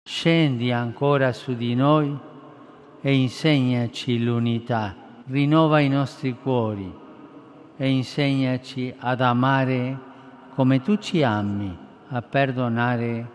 Scendi ancora su di noi e insegnaci l'unità, rinnova i nostri cuori e insegnaci ad amare come tu ci ami, a perdonare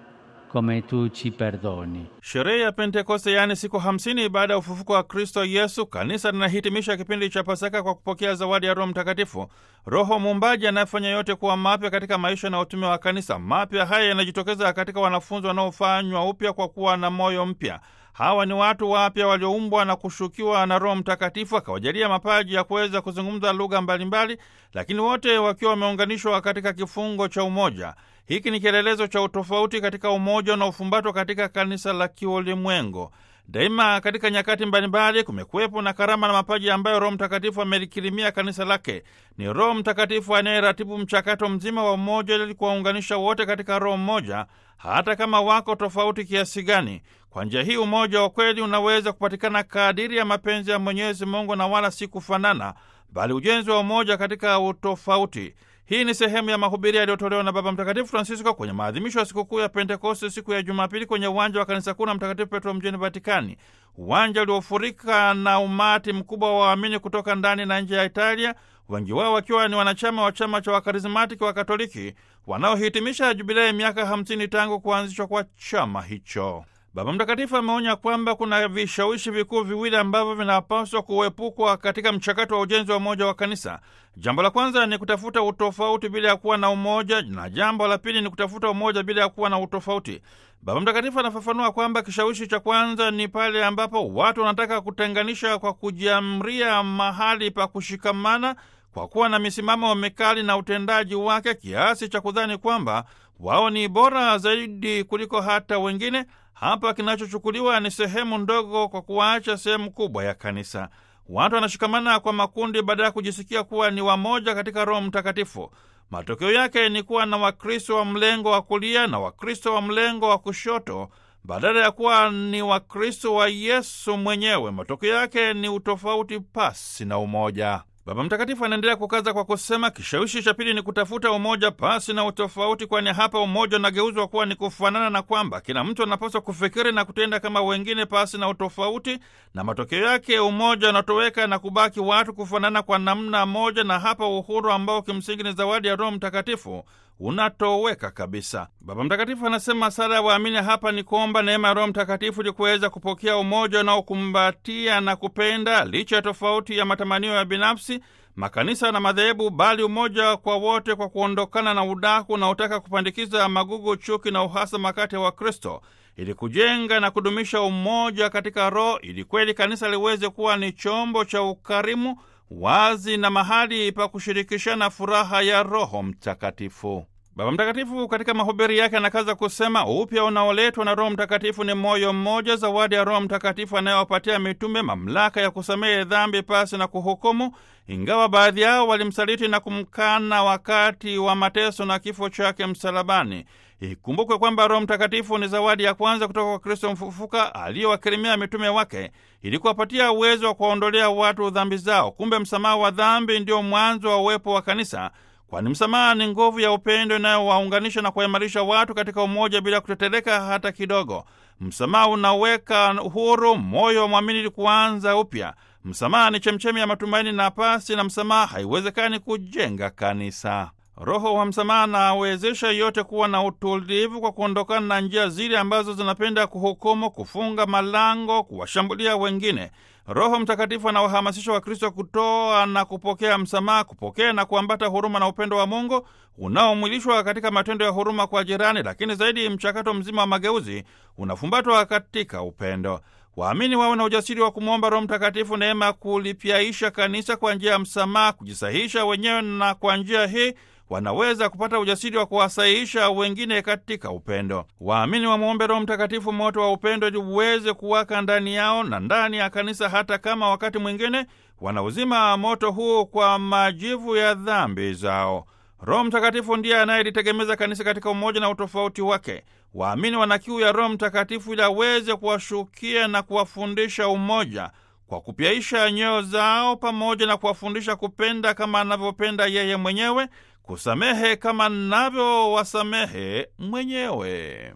come tu ci perdoni. Sherehe ya Pentekoste, yaani siku hamsini baada ya ufufuko wa Kristo Yesu, kanisa linahitimisha kipindi cha Pasaka kwa kupokea zawadi ya Roho Mtakatifu, Roho Muumbaji anayefanya yote kuwa mapya katika maisha na utume wa kanisa. Mapya haya yanajitokeza katika wanafunzi wanaofanywa upya kwa kuwa na moyo mpya. Hawa ni watu wapya walioumbwa na kushukiwa na Roho Mtakatifu akawajalia mapaji ya kuweza kuzungumza lugha mbalimbali, lakini wote wakiwa wameunganishwa katika kifungo cha umoja. Hiki ni kielelezo cha utofauti katika umoja unaofumbatwa katika kanisa la kiulimwengu. Daima katika nyakati mbalimbali kumekuwepo na karama na mapaji ambayo Roho Mtakatifu amelikirimia kanisa lake. Ni Roho Mtakatifu anayeratibu mchakato mzima wa umoja ili kuwaunganisha wote katika roho mmoja, hata kama wako tofauti kiasi gani. Kwa njia hii umoja wa kweli unaweza kupatikana kadiri ya mapenzi ya Mwenyezi Mungu na wala si kufanana, bali ujenzi wa umoja katika utofauti. Hii ni sehemu ya mahubiri yaliyotolewa na Baba Mtakatifu Francisco kwenye maadhimisho ya sikukuu ya Pentekoste siku ya Jumapili kwenye uwanja wa kanisa kuu la Mtakatifu Petro mjini Vatikani, uwanja uliofurika na umati mkubwa wa waamini kutoka ndani na nje ya Italia, wengi wao wakiwa ni wanachama wa chama cha Wakarismatiki wa Katoliki wanaohitimisha jubilei miaka 50 tangu kuanzishwa kwa chama hicho. Baba Mtakatifu ameonya kwamba kuna vishawishi vikuu viwili ambavyo vinapaswa kuepukwa katika mchakato wa ujenzi wa umoja wa kanisa. Jambo la kwanza ni kutafuta utofauti bila ya kuwa na umoja, na jambo la pili ni kutafuta umoja bila ya kuwa na utofauti. Baba Mtakatifu anafafanua kwamba kishawishi cha kwanza ni pale ambapo watu wanataka kutenganisha kwa kujiamria mahali pa kushikamana kwa kuwa na misimamo mikali na utendaji wake kiasi cha kudhani kwamba wao ni bora zaidi kuliko hata wengine. Hapa kinachochukuliwa ni sehemu ndogo kwa kuacha sehemu kubwa ya kanisa. Watu wanashikamana kwa makundi badala ya kujisikia kuwa ni wamoja katika Roho Mtakatifu. Matokeo yake ni kuwa na Wakristo wa mlengo wa kulia na Wakristo wa mlengo wa kushoto badala ya kuwa ni Wakristo wa Yesu mwenyewe. Matokeo yake ni utofauti pasi na umoja. Baba Mtakatifu anaendelea kukaza kwa kusema, kishawishi cha pili ni kutafuta umoja pasi na utofauti, kwani hapa umoja unageuzwa kuwa ni kufanana, na kwamba kila mtu anapaswa kufikiri na kutenda kama wengine pasi na utofauti, na matokeo yake umoja unatoweka na kubaki watu kufanana kwa namna moja, na hapa uhuru ambao kimsingi ni zawadi ya Roho Mtakatifu unatoweka kabisa. Baba Mtakatifu anasema sala ya waamini hapa ni kuomba neema ya Roho Mtakatifu ili kuweza kupokea umoja unaokumbatia na kupenda licha ya tofauti ya matamanio ya binafsi, makanisa na madhehebu, bali umoja kwa wote, kwa kuondokana na udaku unaotaka kupandikiza magugu, chuki na uhasama kati ya Wakristo, ili kujenga na kudumisha umoja katika Roho, ili kweli kanisa liweze kuwa ni chombo cha ukarimu wazi na mahali pa kushirikishana furaha ya Roho Mtakatifu. Baba Mtakatifu katika mahubiri yake anakaza kusema upya unaoletwa na Roho Mtakatifu ni moyo mmoja, zawadi ya Roho Mtakatifu anayowapatia mitume mamlaka ya kusamehe dhambi pasi na kuhukumu, ingawa baadhi yao walimsaliti na kumkana wakati wa mateso na kifo chake msalabani. Ikumbukwe kwamba Roho Mtakatifu ni zawadi ya kwanza kutoka kwa Kristo mfufuka aliyowakirimia mitume wake ili kuwapatia uwezo wa kuwaondolea watu dhambi zao. Kumbe msamaha wa dhambi ndio mwanzo wa uwepo wa kanisa, kwani msamaha ni nguvu ya upendo inayowaunganisha na kuwaimarisha watu katika umoja bila kuteteleka hata kidogo. Msamaha unaweka huru moyo wa mwamini ili kuanza upya. Msamaha ni chemchemi ya matumaini, na pasi na msamaha haiwezekani kujenga kanisa. Roho wa msamaha anawezesha yote kuwa na utulivu kwa kuondokana na njia zile ambazo zinapenda kuhukumu, kufunga malango, kuwashambulia wengine. Roho Mtakatifu anawahamasisha Wakristo kutoa na kupokea msamaha, kupokea na kuambata huruma na upendo wa Mungu unaomwilishwa katika matendo ya huruma kwa jirani, lakini zaidi mchakato mzima wa mageuzi unafumbatwa katika upendo. Waamini wawe na ujasiri wa kumwomba Roho Mtakatifu neema ya kulipyaisha kanisa kwa njia ya msamaha, kujisahihisha wenyewe, na kwa njia hii wanaweza kupata ujasiri wa kuwasahihisha wengine katika upendo. Waamini wamwombe Roho Mtakatifu moto wa upendo ili uweze kuwaka ndani yao na ndani ya kanisa, hata kama wakati mwingine wanauzima moto huu kwa majivu ya dhambi zao. Roho Mtakatifu ndiye anayelitegemeza kanisa katika umoja na utofauti wake. Waamini wana kiu ya Roho Mtakatifu ili aweze kuwashukia na kuwafundisha umoja kwa kupyaisha nyoyo zao, pamoja na kuwafundisha kupenda kama anavyopenda yeye mwenyewe, kusamehe kama navyowasamehe mwenyewe.